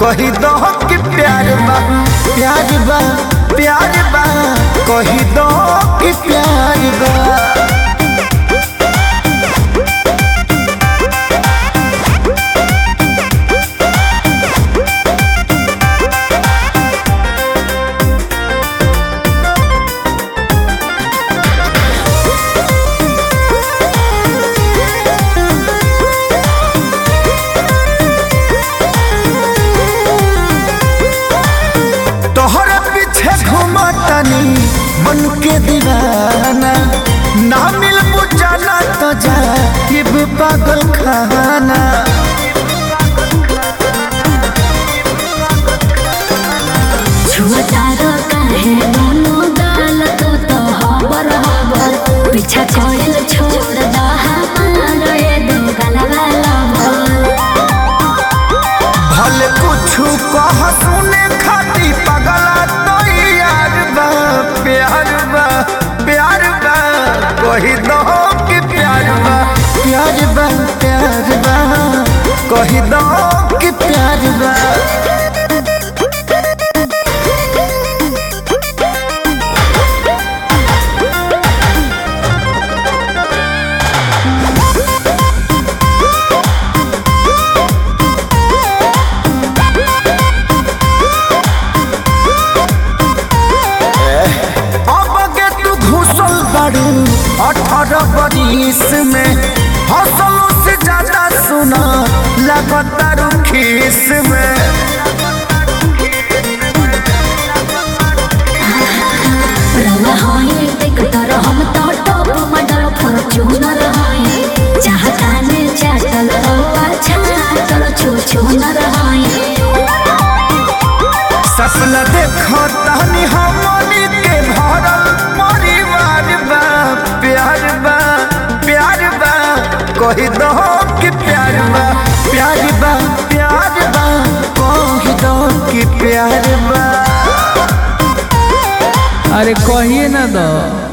कही दो कि प्यार बा प्यार बा प्यार बा कही दो कि प्यार बा तोहरे पीछे घूमतनी मन के दीवाना ना मिल बुझाना तो जा पागल खाना छुअतारो काहे दोनों गाल तू तो हबर हबर पीछा कोइल छोड़ दा हमारो ये दो गलवा लवर भले कुछ कह सुने खाती पगला तो यार बा प्यार बा प्यार बा कही दो कि प्यार बा प्यार बा प्यार बा कही दो कि प्यार बा अब के तू घुसल बारू अठारह बरिस में हौसलों से ज्यादा सुना लगातार खीस में रवा होई देख तर हम तो टॉप मॉडल फॉर्च्यूनर होई चाहता ने चाटल ओ अच्छा चल छू छू न रहाई सपना देखो तहनी हमनी के भरल परिवार बा प्यार बा प्यार बा कही दो कि प्यार बा प्यार बा प्यार बा कही दो कि प्यार बा अरे कहिए ना दो